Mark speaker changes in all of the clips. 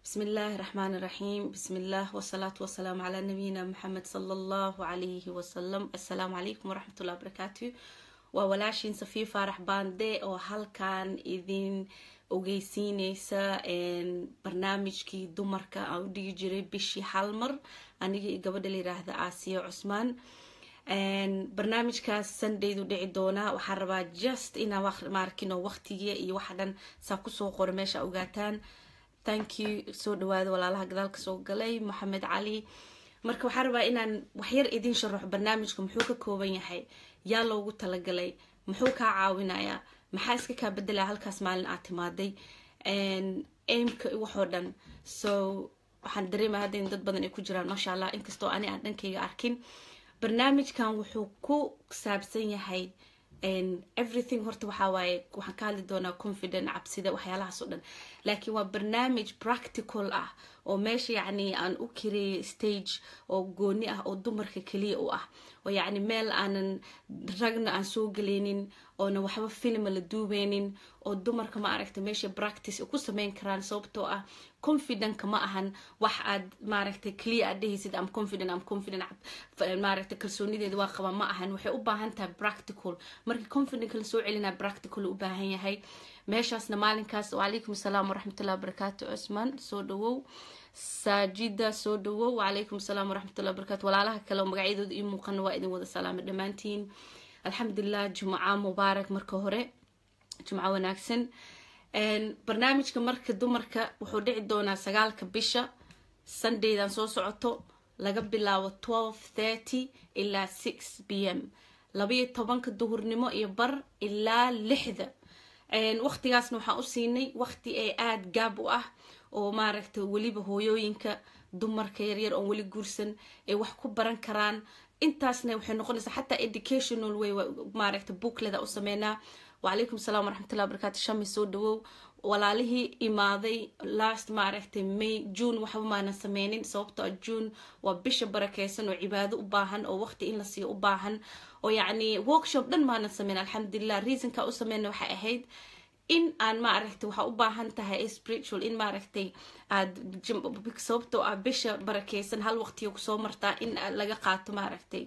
Speaker 1: بسم الله الرحمن الرحيم بسم الله والصلاة والسلام على نبينا محمد صلى الله عليه وسلم السلام عليكم ورحمة الله وبركاته وولاashin safiir faarax baande oo halkan idin ogeysiineysa barnaamijkii dumarka aan u dhigi jiray bishii hal mar aniga iyo gabadha la yiraahda aasiya cusmaan barnaamijkaas sundaydu dhici doonaa waxaan rabaa just inaa maarkino waqtigiia iyo waxa dhan saa kusoo qora meesha ogaataan thank you soo dhawaada walaalaha gadaalka soo galay moxamed cali marka waxaan rabaa inaan waxyar idin sharaxo barnaamijka muxuu ka kooban yahay yaa loogu talagalay muxuu kaa caawinayaa maxaa iska kaa bedelaya halkaas maalin aad timaaday aimka waxoo dhan so waxaan dareemaya hadda in dad badan ay ku jiraan maasha allah inkastoo ani aan dhankayga arkin barnaamijkan wuxuu ku saabsan yahay everything horta waxaa waaye waxaan ka hadli doonaa confident cabsida waxyaalahaas oo dhan laakiin waa barnaamij practical ah oo meesha yacni aan u kareeyay stage oo gooni ah oo dumarka keliya u ah oo yacni meel aanan ragna aan soo geleynin oona waxba filma la duubeynin oo dumarka ma aragta meesha practice ku sameyn karaan sababtoo ah confidentka ma ahan wax aad maaragtay clear aad dhehaysid am confident am confident maaragta kalsoonideeda waa qaba ma ahan waxay u baahan tahay practical markii confidentka la soo celinaa practical u baahan yahay meeshaasna maalinkaas wacalaykum asalaam waraxmatullahi wabarakaatu cusmaan soo dhawow saajida soo dhawow wacalaykum asalaam waraxmatullahi wabarakatu walaalaha kale oo magacyadooda ii muuqana waa idin wada salaamay dhammaantiin alxamdulilah jumca mubaarak marka hore jumco wanaagsan barnaamijka marka dumarka wuxuu dhici doonaa sagaalka bisha sundaydan soo socoto laga bilaabo twelve thirty ilaa six b m labaiyo tobanka duhurnimo iyo bar ilaa lixda waqtigaasna waxaan u siinay waqti ee aada gaab u ah oo maaragta weliba hooyooyinka dumarka yaryar oon weli guursan ay wax ku baran karaan intaasna waxay noqonaysaa xataa educational way maaragta bookleda u sameynaa wacalaykum asalaam waraxmatullahi wabarakatu shami soo dhawow walaalihii imaaday last maaragtay may june waxba maanan sameynin sababtoo ah june waa bisha barakeysan oo cibaado u baahan oo waqti in la siiyo u baahan oo yacni workshop dhan maanan sameyn alxamdulilah reasonka u sameyna waxay ahayd in aan maaragtay waxaa u baahan tahay spiritual in maaragtay aad sababtoo ah bisha barakeysan hal waqtiga kusoo martaa in laga qaato maaragtay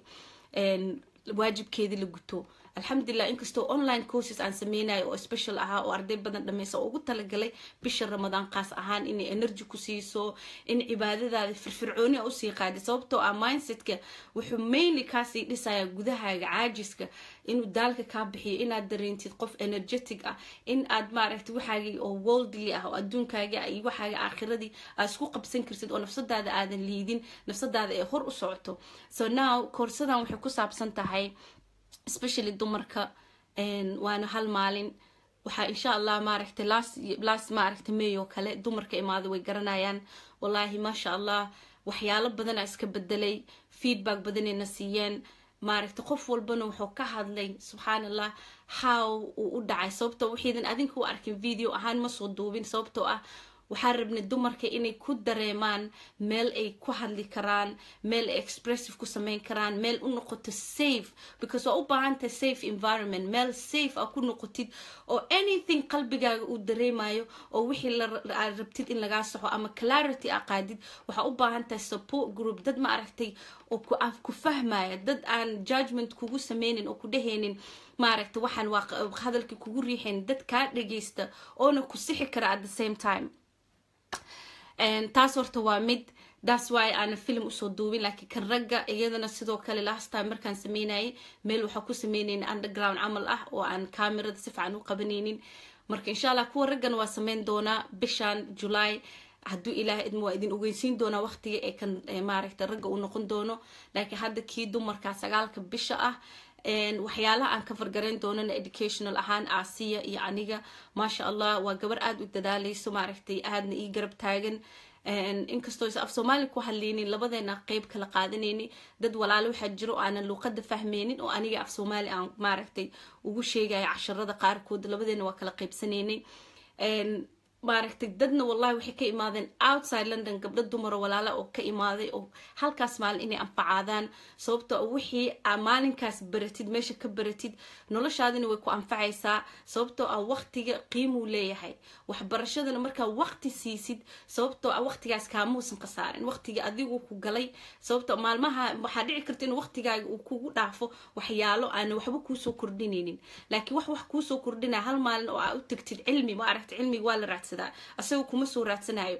Speaker 1: waajibkeedii la guto alxamdulilah inkastoo online courses aan sameynayo oo special ahaa oo arday badan dhameysa oo ugu talagalay bisha ramadaan qaas ahaan inay energy ku siiso in cibaadadaada firfircooni a usii qaadi sababtoo ah mindsetka wuxuu mainly kaasii dhisaya gudahaaga caajiska inuu daalka kaa bixiyo inaad dareentid qof energetic ah in aad maaragtay waxaagii oo worldly ah oo adduunkaagi ah iyo waxaaga aakhiradii aad isku qabsan kartid oo nafsadaada aadan liidin nafsadaada ee hor u socoto so now koorsadan waxay ku saabsan tahay especially dumarka waana hal maalin waxaa insha allah maaragtay last maaragtay may oo kale dumarka imaada way garanayaan wallaahi maasha allah waxyaalo badana iska bedelay feedback badanayna siiyeen maaragtay qof walbana wuxuu ka hadlay subxaan allah how uu u dhacay sababtoo waxaydan adinka u arkin video ahaan ma soo duubin sababtoo ah waxaan rabnay dumarka inay ku dareemaan meel ay ku hadli karaan meel ay expressive ku sameyn karaan meel u noqoto safe because waa u baahantahay safe environment meel safe a ku noqotid oo anything qalbigaaga uu dareemayo oo wixii aad rabtid in lagaa saxo ama clarity a qaadid waxaa u baahan tahay support group dad ma aragtay oo ku fahmaya dad aan judgment kugu sameynin oo ku dhehaynin maaragta waxaan waa hadalkii kugu riixayn dad kaa dhageysta oona ku sixi kara at the same time taas horta waa mid that's why aana film usoo duubin laakiin kan ragga iyadana sidoo kale last time markaan sameynayay meel waxaa ku sameynayna underground camal ah oo aan camerada si fiican u qabanaynin marka insha allah kuwa raggana waa sameyn doonaa bishan july hadduu ilaah idmo waa idin ogeysiin doonaa waqtiga ee kan maaragta ragga uu noqon doono laakiin hadda kii dumarka sagaalka bisha ah waxyaalaha aan ka fargarayn doonana educational ahaan aasiya iyo aniga maasha allah waa gabar aada u dadaaleyso maaragtay aadna ii garab taagan inkastoo is af soomaali ku hadlaynin labadeena qeyb kala qaadanayni dad walaalo waxaa jiro aanan luuqada fahmeynin oo aniga af soomaali aan maaragtay ugu sheegaya casharada qaarkood labadeena waa kala qeybsanaynay maaragtay dadna wallahi waxay ka imaadeen outside london gabdho dumaro walaala oo ka imaaday oo halkaas maalin inay anfacaadaan sababto wixii aa maalinkaas baratid meesha ka baratid noloshaadina way ku anfacaysaa sababtoo ah waqtiga qiimuu leeyahay waxbarashadana markaa waqti siisid sababtoo ah waqtigaas kaamuusan khasaarin waqtiga adigu ku galay sababto maalmaha waxaa dhici karta in waqtigaaga uu kugu dhaafo waxyaalo aana waxba kuusoo kordhinaynin laakiin wax wax kuusoo kordhinaya hal maalin oo aa u tagtid cilmi ma aragta cilmiga waa la raadsadaa asagoo kuma soo raadsanayo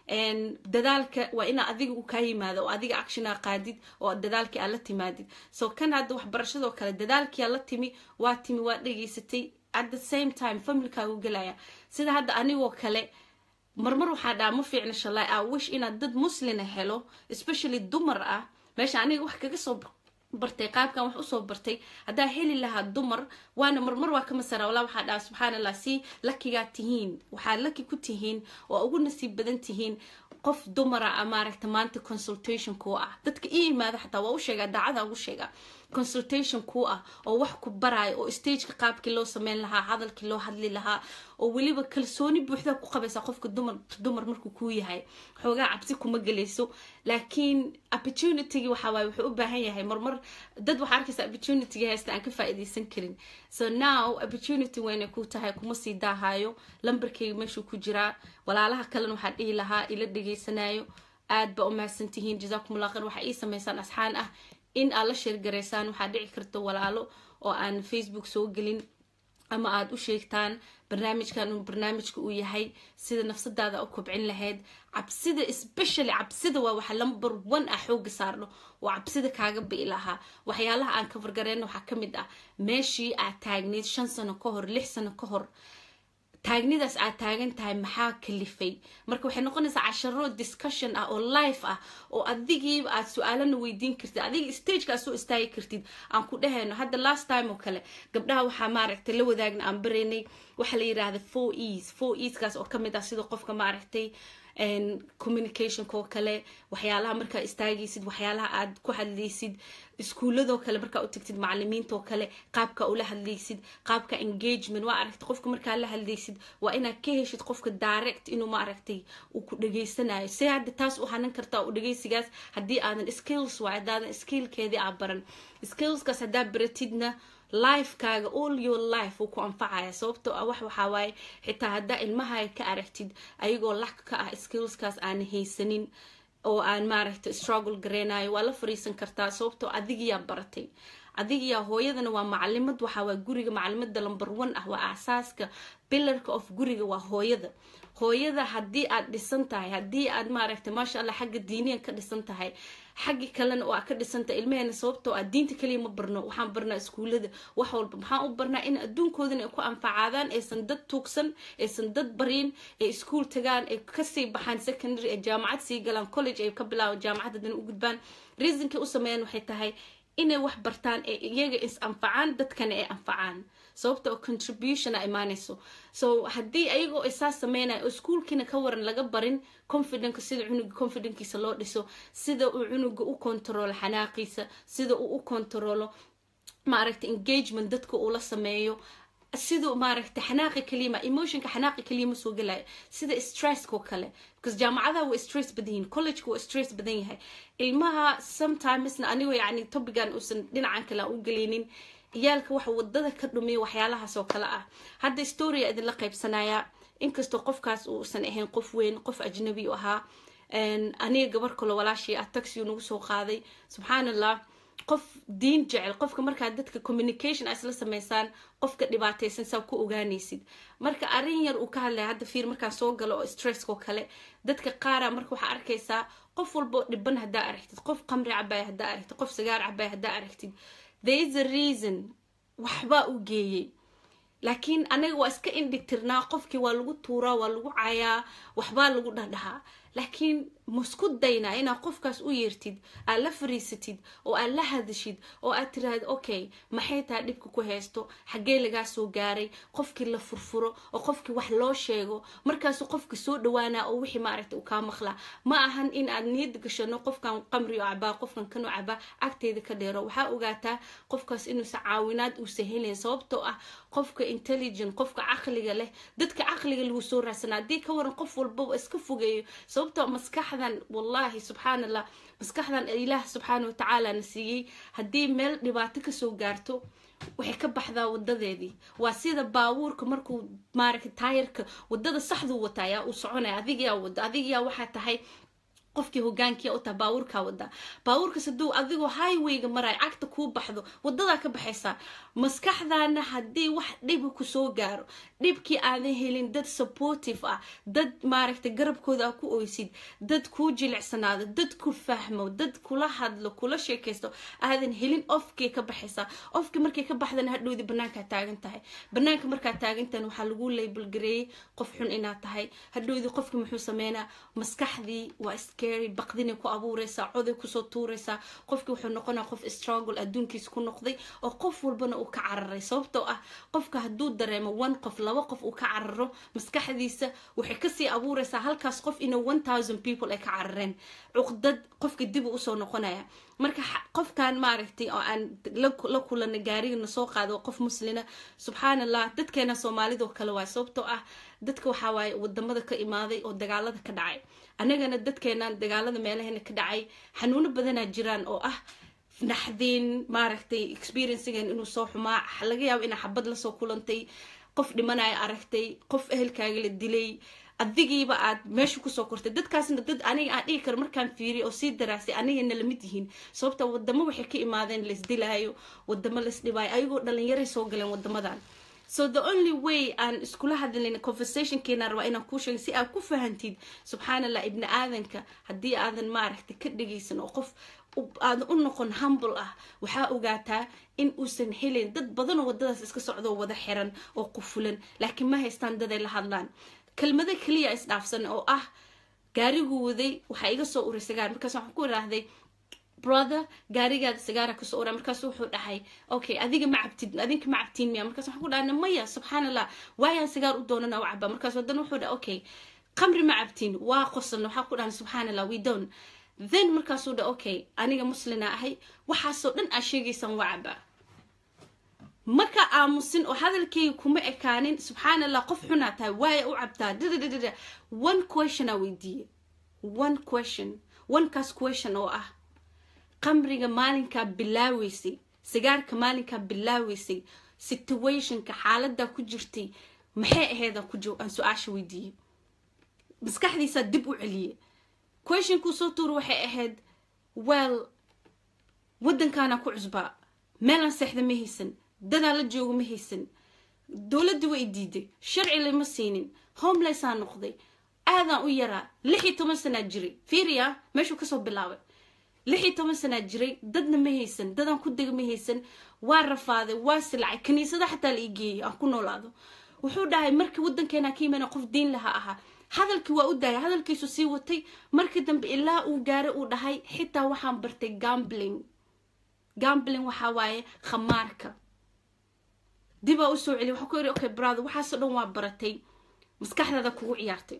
Speaker 1: dadaalka waa inaa adiga u kaa yimaado oo adiga actiona qaadid oo dadaalkii aad la timaadid so kan hadda waxbarashadoo kale dadaalkii aad la timi waa timi waa dhegaysatay at the same time familkaagu gelaya sida hadda anigoo kale marmar waxaa dhaa ma fiicna shalay a wish inaad dad muslina helo especially dumar ah meesha aniga wax kaga soo bartay qaabkan wax usoo bartay haddaa heli lahaa dumar waana marmar waa ka masara walaa waxaa dhaha subxaan allah si lakigaa tihiin waxaad laki ku tihiin oo ugu nasiib badan tihiin qof dumara a maaragta maanta consultation kuu ah dadka ii yimaada xataa waa u sheegaa daacada ugu sheegaa consultation kuu ah oo wax ku baraayo oo stageka qaabkii loo sameyn lahaa hadalkii loo hadli lahaa oo weliba kalsooni buuxdaa ku qabaysaa qofka dumar dumar markuu kuu yahay xoogaa cabsi kuma gelayso laakiin opportunitygii waxaa waaye wuxuu u baahan yahay marmar dad waxaa arkaysa opportunitygii haysta aan ka faa'iidaysan karin so now opportunity weynay ku tahay kuma sii daahayo lambarkeyga meeshuu ku jiraa walaalaha kalena waxaa dhihi lahaa ila dhegaysanayo aad ba u mahadsan tihiin jazaakum allah khayr waxaa ii samaysaan asxaan ah in aad la sheergaraysaan waxaa dhici karta walaalo oo aan facebook soo gelin ama aada u sheegtaan barnaamijkan uu barnaamijka uu yahay sida nafsadaada u kobcin lahayd cabsida especially cabsida waa waxa number one ah xooga saarno oo cabsida kaaga bi'i lahaa waxyaalaha aan ka fargareyno waxaa ka mid ah meeshii aad taagneyd shan sano ka hor lix sano ka hor taagnidaas aad taagan tahay maxaa kalifay marka waxay noqonaysaa casharo discussion ah oo life ah oo adigiiba aad su-aalana weydiin kartid adiga stageka aad soo istaagi kartid aan ku dhahayno hadda last time oo kale gabdhaha waxaa maaragtay la wadaagna aan baraynay waxaa la yidhaahda four eas four easkaas oo kamid ah sida qofka maaragtay communicationka oo kale waxyaalaha markaa istaagaysid waxyaalaha aad ku hadlaysid iskuuladoo kale markaa u tagtid macalimiintaoo kale qaabka ula hadlaysid qaabka engagement waa aragtay qofka markaa la hadlaysid waa inaad ka heshid qofka direct inuu maaragtay uu ku dhageysanayo see hadda taas u hanan kartaa u dhageysigaas haddii aadan skills waay haddaadan skillkeedii aa baran skillskaas haddaa baratidna lifekaaga all your life uu ku anfacaya sababtoo ah wax waxaa waaye xitaa haddaa ilmahaga ka aragtid ayagoo lak ka ah skillskaas aana haysanin oo aan maaragta struggle gareynayo waa la fariisan kartaa sababtoo adigiyaa baratay adigiyaa hooyadana waa macalimad waxaa waa guriga macalimada number one ah waa asaaska bilarka of guriga waa hooyada hooyada haddii aad dhisan tahay haddii aad maaragta maasha allah xagga diiniyan ka dhisan tahay xaggi kalena oo aad ka dhisantahay ilmaheena sababtoo ah diinta kaliya ma barno waxaan barnaa iskuulada wax walba maxaan u barnaa in adduunkoodana ay ku anfacaadaan aysan dad tuugsan aysan dad barin ay iskuul tagaan ay kasii baxaan secondary ay jaamacad sii galaan college ay ka bilaabo jaamacad haddana u gudbaan reasonkay u sameeyaan waxay tahay inay wax bartaan ee iyaga is anfacaan dadkana ay anfacaan sababta oo contribution a imaanayso so haddii ayagoo isaas sameynaya oo iskuolkiina ka waran laga barin confidenka sida cunuga confidenkiisa loo dhiso sida uu cunuga u kontaroolo xanaaqiisa sida uu u kontaroolo maaragta engagement dadka uu la sameeyo siduu maaragta xanaaqi kaliyama emotionka xanaaqi kaliya ma soo gelayo sida stresskoo kale because jaamacadaha waa stress badan yihin collegeka waa stress badan yahay ilmaha sometimesna anigoo yacni topigan uusan dhinacan kale aan u gelinin ciyaalka waxa wadada ka dhumiya waxyaalahaas oo kale ah hadda storia idinla qaybsanaya inkastoo qofkaas uusan ahayn qof weyn qof ajnabi u ahaa aniga gabar kalo walaashii ah taxiu nagu soo qaaday subxaan allah qof diin jecel qofka markaa dadka communication isla sameysaan qofka dhibaataysan saa ku ogaanaysid marka arrin yar uu ka hadlaya hadda fiir markaan soo galo oo stresskoo kale dadka qaara marka waxaa arkaysaa qof walboo dhiban haddaa aragtid qof qamri cabaya haddaa aragtid qof sagaar cabaya haddaa aragtid there is a reason waxbaa u geeyey laakiin anaga waa iska indhigtirnaa qofkii waa lagu tuuraa waa lagu cayaa waxbaa lagu dhadhahaa laakiin masku daynaa inaad qofkaas u yeertid aad la fariisatid oo aad la hadashid oo aad tiraahdo okay maxay tahay dhibka ku haysto xaggee lagaa soo gaaray qofkii la furfuro oo qofkii wax loo sheego markaasuu qofka soo dhawaanaa oo wixii maaragta uu kaa maqlaa ma ahan in aad niyad gashano qofkan qamri oo cabaa qofkan kanoo cabaa agteeda ka dheero waxaa ogaataa qofkaas inuusa caawinaad uusa helayn sababtoo ah qofka intelligent qofka caqliga leh dadka caqliga lagu soo raadsanaa haddii ka waran qof walbaba iska fogeeyo sababtoo maskaxdan wallahi subxaan allah maskaxdan ilaah subxaana watacaala na siiyey haddii meel dhibaato kasoo gaarto waxay ka baxdaa wadadeedii waa sida baabuurka markuu maaragta taayarka wadada saxduu wataa yaa uu soconaya adigayaa wada adigayaa waxaa tahay qofkii hogaankiia u taha baabuurkaa wadaa baabuurkaas hadduu adigoo highwayga maraay cagta kuu baxdo wadadaa ka baxaysaa maskaxdaana haddii wax dhiba kusoo gaaro dhibkii aadan helin dad supportive ah dad maaragta garabkooda aa ku oysid dad kuu jilicsanaado dad ku fahmo dad kula hadlo kula sheekaysto aadan helin ofkay ka baxaysaa ofkii markay ka baxdana hadhowdii banaankaa taagan tahay banaanka markaa taagantahan waxaa lagu label gareeyey qof xun inaad tahay hadhowdii qofkii muxuu sameynaa maskaxdii waa scary baqdinay ku abuureysaa coday kusoo tuureysaa qofkii wuxuu noqonaa qof struggle adduunkiisa ku noqday oo qof walbana uu ka cararay sababtoo ah qofka hadduu dareemo one qof laba qof uu ka cararo maskaxdiisa waxay kasii abuureysaa halkaas qof ina one thousand people ay ka carareen cuqdad qofka dib uu usoo noqonaya marka qofkan maaragtay oo aan la kulana gaarigana soo qaado qof muslina subxaan allah dadkeena soomaalidoo kale waay sababtoo ah dadka waxaa waaye wadamada ka imaaday oo dagaalada ka dhacay annagana dadkeenaan dagaalada meelaheena ka dhacay xanuuno badanaa jiraan oo ah naxdin maaragtay experiencegen inuu soo xumaa laga yaabo inaa xabad lasoo kulantay qof dhimanaya aragtay qof ehelkaaga la dilay adigiiba aad meesha kusoo kortay dadkaasna dad aniga aan dhigi karo markaan fiiriy oo sii daraasay anigana lamid yihiin sababta wadamo waxay ka imaadeen laisdilaayo wadamo laisdhibaayo ayagoo dhalinyaray soo galeen wadamadan so the only way aan iskula hadlin conversationkeena rabaa inaan kuu sheego si aad ku fahantid subxaan allah ibni aadanka haddii aadan maaragta ka dhegaysan oo qof aadan u noqon humble ah waxaa ogaataa in uusan helin dad badanoo wadadaas iska socdoo wada xiran oo qufulan laakiin ma haystaan daday la hadlaan kelmado keliya isdhaafsan oo ah gaariguu waday waxaa iga soo uray sagaar markaas waxaan ku iraahday brother gaarigaada sagaara kasoo ura markaasu wuxuu dhahay okay adiga ma cabtid adinka ma cabtiin miya markaas waxaan ku dhahna maya subxaan allah waayaan sagaar u doonana u cabaa markaas haddana wuxuu dhahay okay qamri ma cabtiin waa qosalna waxaan ku dhahna subxaan allah we don't then markaasuu dhahay okay aniga muslina ahay waxaasoo dhan aa sheegaysaan waa cabaa maka aamusin oo hadalkeyga kuma ekaanin subxaan allah qof xunaa tahay waaya u cabtaa dadadadada one question aa weydiiye one question onekaas question oo ah qamriga maalinkaa bilaaweysay sigaarka maalinkaa bilaaweysay situationka xaaladaa ku jirtay maxay ahayd aan su-aasha weydiiyey maskaxdiisaa dib u celiyey questionkuu soo tuura waxay ahayd well waddankaana ku cusbaa meelaan seexda ma haysan dadaa la jooga ma haysan dowladda way diiday sharci lama siinin homelessaa noqday aadaan u yaraa lix iyo toban sanaa jiray fiiriya meeshuu kasoo bilaabay lix iyo toban sanaa jiray dadna ma haysan dadaan ku dega ma haysan waa rafaaday waa silacay kaniisada xataa la ii geeyay aan ku noolaado wuxuu dhahay markii waddankeena ka yimana qof diin laha ahaa hadalkii waa u daayay hadalkiisu sii watay markii dambe ilaa uu gaaray uu dhahay xitaa waxaan bartay gambling gambling waxaa waaye khamaarka dibaa usoo celiy waxaa ku yiri okay brother waxaasoo dhan waa baratay maskaxdaada kugu ciyaartay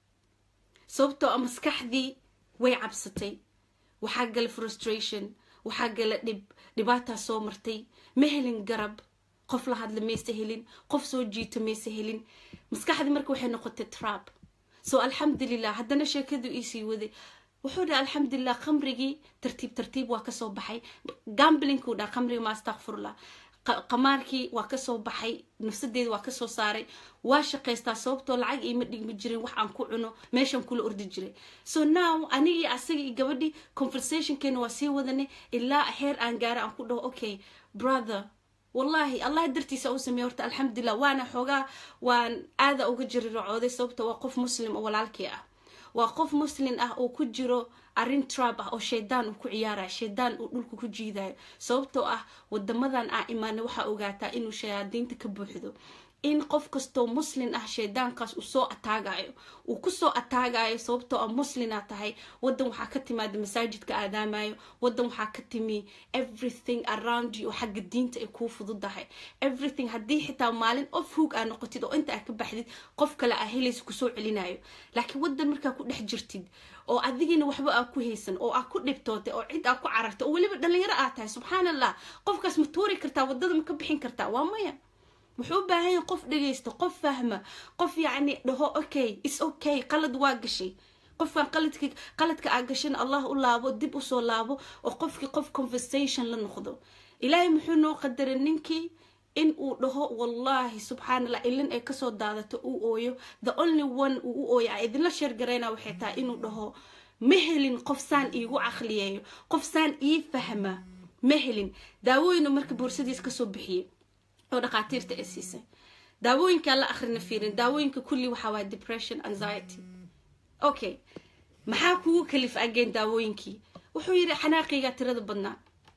Speaker 1: sababtoo a maskaxdii way cabsatay waxaa gala frustration waxaa gala dhib dhibaataa soo martay ma helin garab qof la hadla mayse helin qof soo jiito mayse helin maskaxdii marka waxay noqotay trab so alxamdulilah haddana sheekadu iisii waday wuxuu dhaha alxamdulilah khamrigii tartiib tartiib waa kasoo baxay gamblinkuu dhaha khamrigi ma astakfirullah qamaarkii waa kasoo baxay nafsadeeda waa kasoo saaray waa shaqaystaa sababtoo lacag iima dhigmi jirin wax aan ku cuno meeshaan kula ordi jiray so now anigii asaga iyo gabadhii conversationkeena waa sii wadanay ilaa heer aan gaara aan ku dhaho okay brother wallahi allah dartiisa u sameeye horta alxamdulilah waana xoogaa waan aada uga jiriracooday sababta waa qof muslim oo walaalkii ah waa qof muslim ah oo ku jiro arrin trab ah oo shaydaan uu ku ciyaaraya shaydaan uu dhulka ku jiidayo sababtoo ah wadamadan aa imaanay waxaa ogaataa inuu shayaadiinta ka buuxdo in qof kastoo muslin ah shaydaankaas uu soo ataagayo uu kusoo ataagayo sababtoo ah muslina tahay wadan waxaa ka timaada masaajidka aadaamayo wadan waxaa ka timi everything around you oo xagga diinta ay kuu fududahay everything haddii xitaa maalin of hoog aa noqotid oo inta aa ka baxdid qof kale aa helaysa kusoo celinayo laakiin wadan markaa ku dhex jirtid oo adigina waxba aa ku haysan oo aa ku dhibtootay oo cid aa ku carartay oo weliba dhalinyaro aa tahay subxaan allah qofkaas ma tuuri kartaa wadada ma ka bixin kartaa waa maya wuxuu u baahan yahay qof dhegaysta qof fahma qof yacni dhaho okay is okay qalad waa gashay qofkan qaladki qaladka aa gashan allah u laabo dib usoo laabo oo qofkii qof conversation la noqdo ilaahay muxuu noo qadaray ninkii in uu dhaho wallahi subxaan allah ilin ay kasoo daadato uu ooyo the only one uu u ooyo a idinla sheergarayna waxay tahay inuu dhaho ma helin qof saan iigu caqliyeeyo qof saan ii fahma ma helin daawooyinu marka boorsadiis kasoo bixiyey oo dhakhaatiirta ay siisay daawooyinkaa la akhrina fiirin daawooyinka kulli waxaa waaya depression anxiety okay maxaa kugu kalif ageen daawooyinkii wuxuu yidhi xanaaqigaa tirada badnaa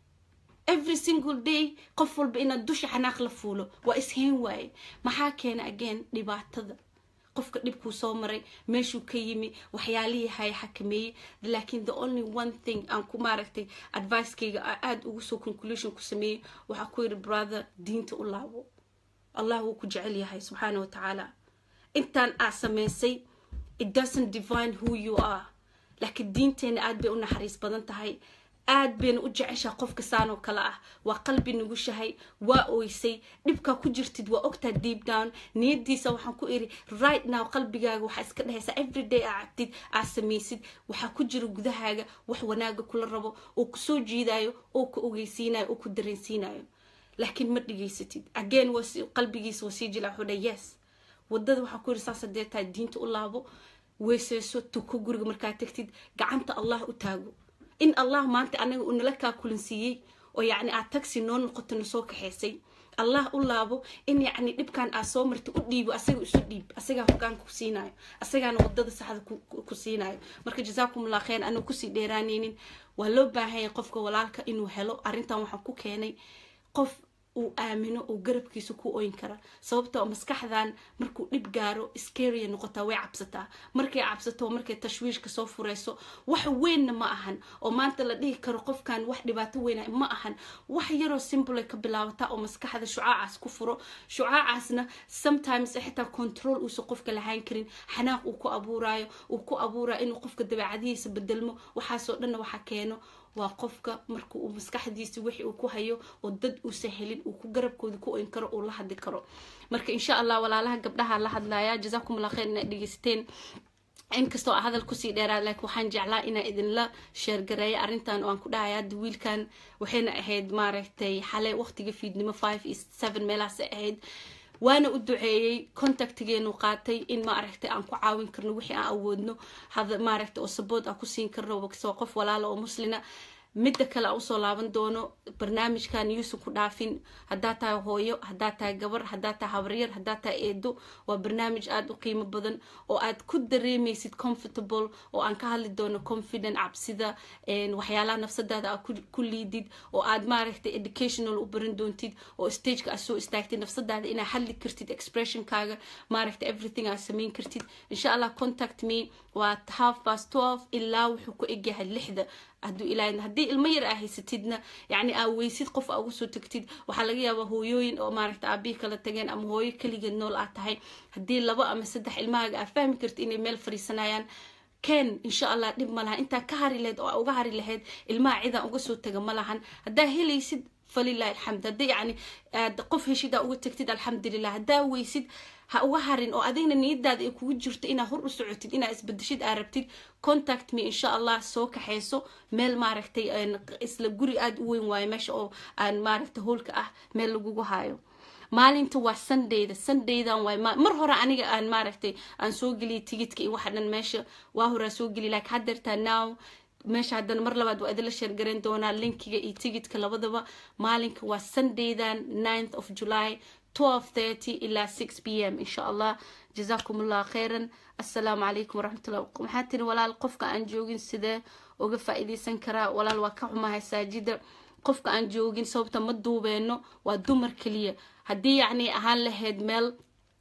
Speaker 1: every single day qof walba inaad dusha xanaaq la fuulo waa isheen waaye maxaa keena ageen dhibaatada qofka dhibkuu soo maray meeshuu ka yimi waxyaalihii haya xakameeyey laakiin the only one thing aan ku maaragtay advicekayga aada ugu soo conclusion ku sameeyey waxaa ku yidhi brother diinta u laabo allah wuu ku jecel yahay subxaana wa tacaala intaan aa samaysay it doesn't divine who you are laakiin diinteena aad bay u naxariis badan tahay aad bayna u jeceshaa qofka saanoo kale ah waa qalbi nugushahay waa oysay dhibkaa ku jirtid waa ogtaa deep down niyadiisa waxaan ku iri right now qalbigaaga waxaa iska dhehaysaa everyday aa cabtid aa samaysid waxaa ku jira gudahaaga wax wanaaga kula rabo oo kusoo jiidayo oo ku ogeysiinayo oo ku dareensiinayo laakiin ma dhigaysatid again qalbigiisa waa sii jila wuxuu dha yes wadada waxaa ku yiri saas hadee tahay diinta u laabo weyseyso tuko guriga markaa tagtid gacanta allah u taago in allah maanta anaga uu nala kaa kulansiiyey oo yacni aad tagsi noo noqoto nasoo kaxaysay allah u laabo in yacni dhibkan aad soo marta u dhiibo asaga isu dhiib asagaa hogaanka ku siinayo asagaana wadada saxda ku siinayo marka jazaakum allah khayr anuu kusii dheeraanaynin waa loo baahanya qofka walaalka inuu helo arrintan waxaan ku keenay qof uu aamino oo garabkiisa ku oyn kara sababtoo maskaxdan markuu dhib gaaro scaria noqotaa way cabsataa markay cabsato markay tashwiishka soo fureyso wax weynna ma ahan oo maanta la dhihi karo qofkan wax dhibaato weyna ma ahan wax yaroo simple ka bilaabataa oo maskaxda shucaacaas ku furo shucaacaasna sometimes xitaa control uusan qofka lahaan karin xanaaq uu ku abuurayo uu ku abuurayo inuu qofka dabeecadihiisa bedelmo waxaasoo dhanna waxa keeno waa qofka marka uu maskaxdiisa wixii uu ku hayo oo dad uusan helin uu ku garabkooda ku oyn karo uu la hadli karo marka insha allah walaalaha gabdhaha la hadlaya jazaakum allah khayr inaad dhegeysateen inkastoo a hadal kusii dheeraad laakiin waxaan jeclaa inaa idinla sheergareeya arrintan oo aan ku dhahay hadda wiilkan waxayna ahayd maaragtay xalay waqtiga fiidnimo five iyo seven meelahaasay ahayd waana u duceeyey contactigeenu qaatay in maaragtay aan ku caawin karno wixii aan awoodno maaragtay oo sabood aan ku siin karno soo qof walaala oo muslina midda kale aan usoo laaban doono barnaamijkan yuusan ku dhaafin haddaa tahay hooyo haddaa tahay gabar haddaa tahay habaryar haddaa tahay eedo waa barnaamij aada u qiimo badan oo aad ku dareemaysid comfortable oo aan ka hadli doono confident cabsida waxyaalaha nafsadaada aad ku liidid oo aad maaragtay educational u baran doontid oo stageka aad soo istaagtid nafsadaada inaad hadli kartid expressionkaaga maaragtay everything aad samayn kartid insha allah contact me waa half past twelve ilaa wuxuu ku egyahay lixda hadduu ilaahay haddii ilmo yar aa haysatidna yacni aa weysid qof aa uga soo tagtid waxaa laga yaabaa hooyooyin oo maaragta aabihii kala tageen ama hooyo keligeed nool aad tahay haddii laba ama saddex ilmahaaga aa fahmi karti inay meel fariisanayaan ken insha allah dhib ma lahan intaa ka hari lahayd oo aa uga hari lahayd ilmaha cidaan uga soo taga ma lahan haddaa helaysid falilahi alxamd haddii yacni aad qof heshid aa uga tagtid alxamdulilah haddaa weysid ha uga harin oo adigna niyadaada ay kugu jirto inaa hor u socotid inaa isbedeshid aa rabtid contact me insha allah soo kaxayso meel maaragtay isla guri aada u weyn waayo meesha oo aan maaragtay hoolka ah meel lagugu hayo maalinta waa sundayda sundaydan waay mar hore aniga aan maaragtay aan soo geliyay tigidka iyo waxa dhan meesha waa horaa soo geliy laakiin haddeertaa now meesha haddana mar labaad waa idinla sheergarayn doonaa linkiga iyo tigidka labadaba maalinka waa sundaydan ninth of july 12:30 إلى 6 p.m. إن شاء الله جزاكم الله خيرا السلام عليكم ورحمة الله maxaa tiri walaal qofka aan joogin sidee uga faa'iidaysan karaa walaal waa ka xumahay saajida qofka aan joogin sababta ma duubeeno waa dumar keliya haddii yacni ahaan lahayd meel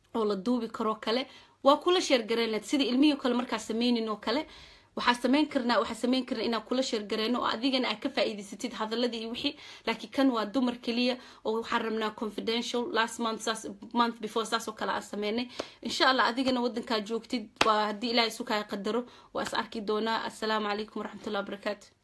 Speaker 1: oo la duubi karoo kale waa kula sheergareyn lahayd sida ilmihii kale markaa sameynin oo kale waxaa sameyn karnaa waxaa sameyn karnaa inaan kula sheergareyno oo adigana aad ka faa'iidaysatid hadaladii iyo wixii laakiin kan waa dumar keliya oo waxaan rabnaa confidential last month saas month before saas oo kale aan sameynay insha allah adigana wadankaa joogtid waa haddii ilaahay isu kaa qadaro waa is arki doonaa assalaamu calaykum waraxmatullahi wabarakaatu